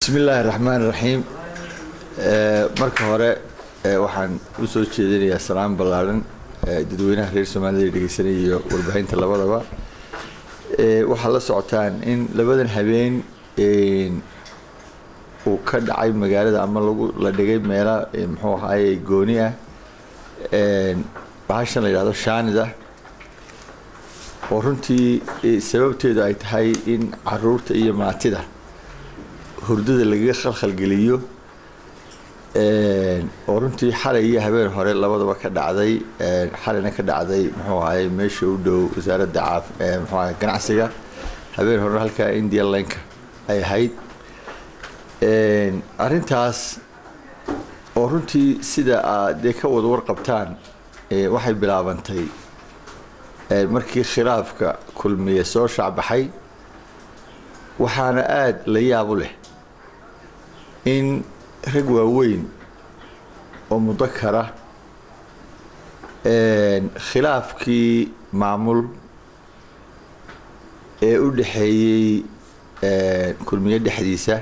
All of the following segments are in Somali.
bismi illaahi raxmaan raxiim marka hore waxaan u soo jeedinayaa salaan ballaadhan dadweynaha reer soomaalida dhegeysanaya iyo warbaahinta labadaba waxaad la socotaan in labadan habeen uu ka dhacay magaalada ama lagu la dhigay meela muxuu ahaaye gooni ah bahashan la yidhahdo shaanida oo runtii sababteedu ay tahay in caruurta iyo maatida hurdada lagaga khalkhalgeliyo oo runtii xalay iyo habeen hore labadaba ka dhacday xalayna ka dhacday muxuu ahaye meesha u dhow wasaaradda caaf muxuu ahaye ganacsiga habeen horena halkaa india linka ay ahayd arrintaas oo runtii sida aad dee ka wada warqabtaan waxay bilaabantay markii khilaafka kulmiye soo shaacbaxay waxaana aada la yaab u leh in rag waaweyn oo mudakara khilaafkii maamul ee u dhexeeyey kulmiye dhexdiisa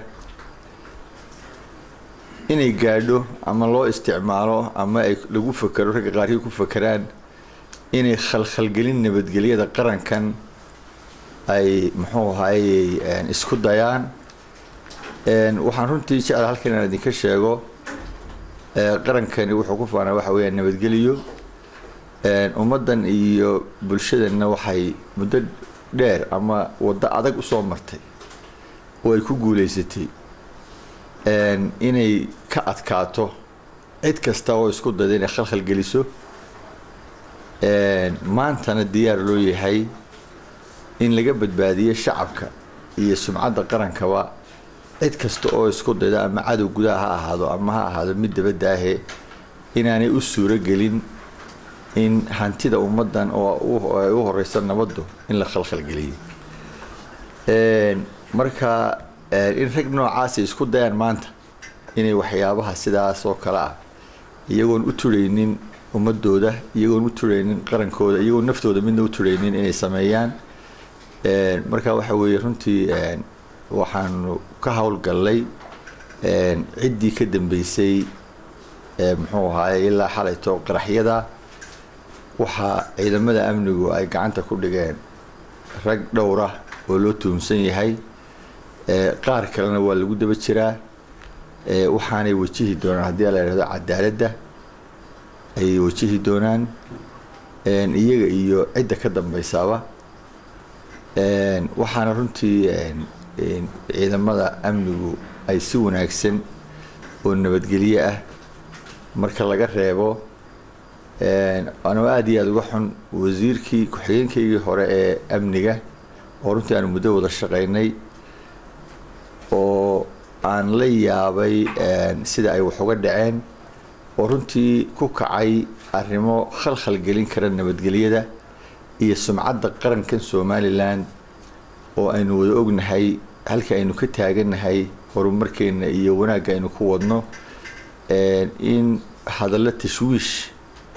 inay gaadho ama loo isticmaalo ama ay lagu fakero ragga qaarkii ku fakeraan inay khalkhalgelin nabadgelyada qarankan ay muxuu ahayey isku dayaan waxaan runtii jecla halkan inaan idinka sheego qarankani wuxuu ku faanaa waxa weeyaan nabadgeliyo ummaddan iyo bulshadanna waxay muddo dheer ama waddo adag usoo martay oo ay ku guulaysatay inay ka adkaato cid kasta oo isku dayda inay khalkhal geliso maantana diyaar loo yahay in laga badbaadiyo shacabka iyo sumcadda qarankaba cid kasta oo isku dayda ama cadow gudaha ha ahaado ama ha ahaado mid dabadaahe inaanay u suuro gelin in hantida ummaddan oo ay u horeysa nabaddu in la khalkhalgeliyo marka in rag noocaasi isku dayaan maanta inay waxyaabaha sidaas oo kale ah iyagoon u turaynin ummadooda iyagoon u turaynin qarankooda iyagoon naftooda midna u turaynin inay sameeyaan marka waxa weeye runtii waxaanu ka howlgallay ciddii ka dambeysay muxuu ahaaye ilaa xalayto qaraxyada waxaa ciidamada amnigu ay gacanta ku dhigeen rag dhowra oo loo tuhumsan yahay qaar kalena waa lagu daba jiraa waxaanay wajihi doonaan haddii la yidhahdo cadaaladda ayay wajihi doonaan iyaga iyo cidda ka dambaysaaba waxaana runtii ciidamada amnigu ay si wanaagsan oo nabadgelyo ah marka laga reebo anoo aada iyo aada uga xun wasiirkii ku-xigeenkaygii hore ee amniga oo runtii aanu muddo wada shaqaynay oo aan la yaabay sida ay wax uga dhaceen oo runtii ku kacay arrimo khalkhal gelin kara nabadgelyada iyo sumcadda qarankan somalilan oo aynu wada ognahay halka aynu ka taagannahay horumarkeenna iyo wanaagga aynu ku wadno in hadallo tashwiish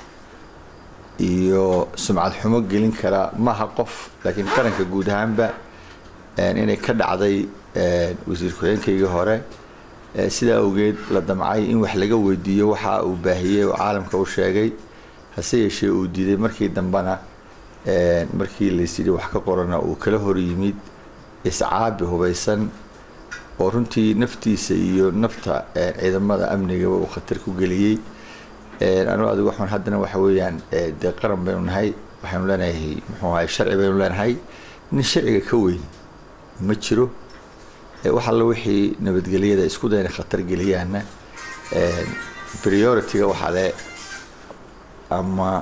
iyo sumcad xumo gelin kara maaha qof laakiin qaranka guud ahaanba inay ka dhacday wasiir ku-xigeenkaygii hore sidaa awgeed la damcay in wax laga weydiiyo waxa uu baahiyey oo caalamka u sheegay hase yeeshee uu diiday markii dambena markii laysyidhi wax ka qorana uu kala hor yimid iscaabi hubaysan oo runtii naftiisa iyo nafta ciidamada amnigaba uu khatar ku geliyey anuu adigu xun haddana waxa weeyaan dee qaran baynu nahay waxaynu leenahay muxuu ahay sharci baynu leenahay nin sharciga ka weyn ma jiro wax alla wixii nabadgelyada isku dayna khatar geliyaana priority-ga waxaa le ama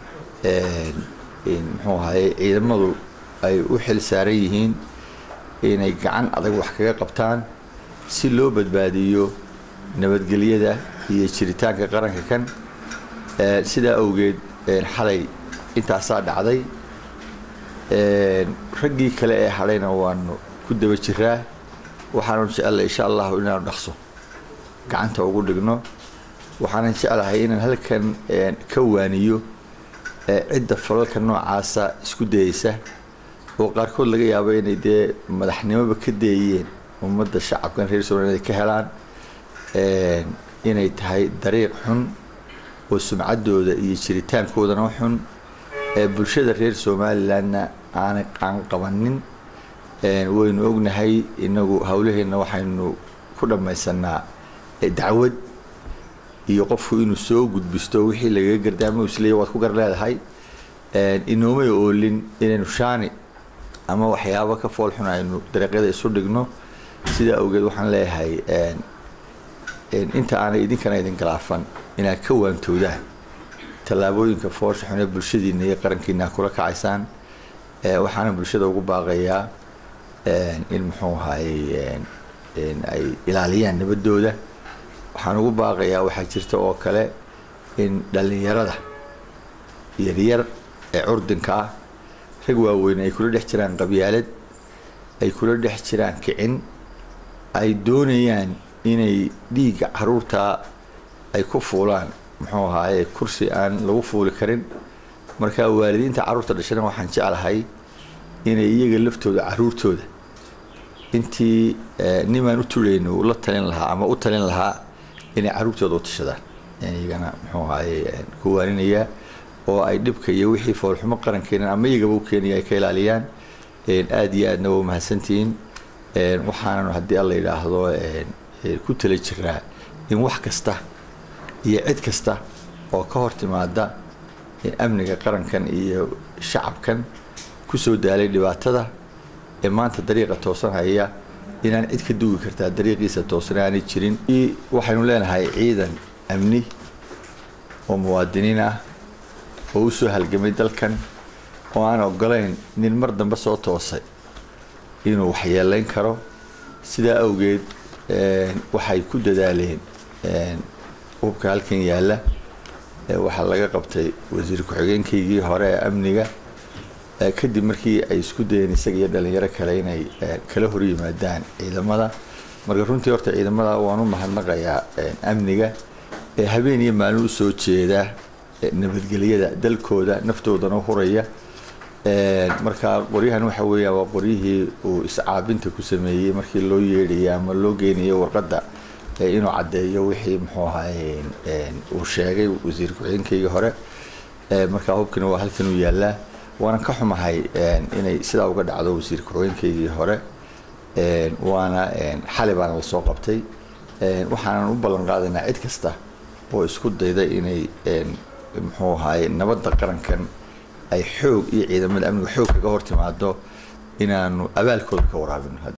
muxuu ahaye ciidamadu ay u xil saaran yihiin inay gacan adag wax kaga qabtaan si loo badbaadiyo nabadgelyada iyo jiritaanka qaranka kan sidaa awgeed xalay intaasaa dhacday raggii kale ee hadhayna waanu ku daba jiraa waxaanu jecelahay insha allahu inaanu dhaqso gacanta ugu dhigno waxaanan jeclahay inaan halkan ka waaniyo cidda falalka noocaasa isku dayeysa oo qaarkood laga yaabo inay dee madaxnimoba ka deeyeen ummadda shacabkan reer somaliland ka helaan inay tahay dariiq xun oo sumcaddooda iyo jiritaankoodana xun ee bulshada reer somalilandna aanay qaan qabanin waynu ognahay inagu hawlaheenna waxaynu ku dhammaysanaa dacwad iyo qofku inuu soo gudbisto wixii lagaga gardaamo isleeya waad ku gar leedahay inoomay oolin inaynu shaani ama waxyaabo ka fool xun aynu dariiqyada isu dhigno sidaa awgeed waxaan leeyahay inta aanay idinkana idin galaafan inaad ka waantoodaan tallaabooyinka foosha xun ee bulshadiina iyo qarankiina kula kacaysaan waxaana bulshada ugu baaqayaa in muxuu ahaayey ay ilaaliyaan nabadooda waxaan ugu baaqayaa waxaa jirta oo kale in dhallinyarada yaryar ee curdinka ah rag waaweyn ay kula dhex jiraan qabyaalad ay kula dhex jiraan kicin ay doonayaan inay dhiigga caruurtaa ay ku fuulaan muxuu ahaaye kursi aan lagu fuuli karin marka waalidiinta carruurta dhashana waxaan jeclahay inay iyaga laftooda caruurtooda intii nimaan u turayno la talin lahaa ama u talin lahaa inay caruurtooda u tashadaan iyagana muxuu ahaaye ku waaninayaa oo ay dhibka iyo wixii foolxumo qaran keenan ama iyagaba u keenaya ay ka ilaaliyaan aada iyo aadna waa mahadsantihiin waxaananu haddii alla yidhaahdo ku tala jiraa in wax kasta iyo cid kasta oo ka hor timaada amniga qarankan iyo shacabkan kusoo daalay dhibaatada ee maanta dariiqa toosan haya inaan cid ka dugi kartaa dariiqiisa toosan aanay jirin waxaynu leenahay ciidan amni oo muwaadiniin ah oo u soo halgamay dalkan oo aan ogolayn nin mar dambe soo toosay inuu waxyeelayn karo sidaa awgeed waxay ku dadaaleen hubka halkan yaalla waxaa laga qabtay wasiir ku-xigeenkaygii hore ee amniga kadib markii ay isku dayeen isaga iyo dhalinyaro kale inay kala hor yimaadaan ciidamada marka runtii horta ciidamada waan u mahadnaqayaa amniga ee habeen iyo maalin u soo jeeda nabadgelyada dalkooda naftoodana huraya marka qoryahan waxa weeyaan waa qoryihii uu iscaabinta ku sameeyey markii loo yeedhayay ama loo geynayo warqadda inuu caddeeyo wixii muxuu ahaye uu sheegay wasiir ku-xigeenkaygii hore marka hubkina waa halkan uu yaallaa waanan ka xumahay inay sidaa uga dhacdo wasiir ku-xigeenkaygii hore waana xali baana lasoo qabtay waxaanan u ballan qaadaynaa cid kasta oo isku dayda inay muxuu ahaye nabadda qarankan ay xoog iyo ciidamada amniga xoog kaga hor timaado inaanu abaalkooda ka waraabino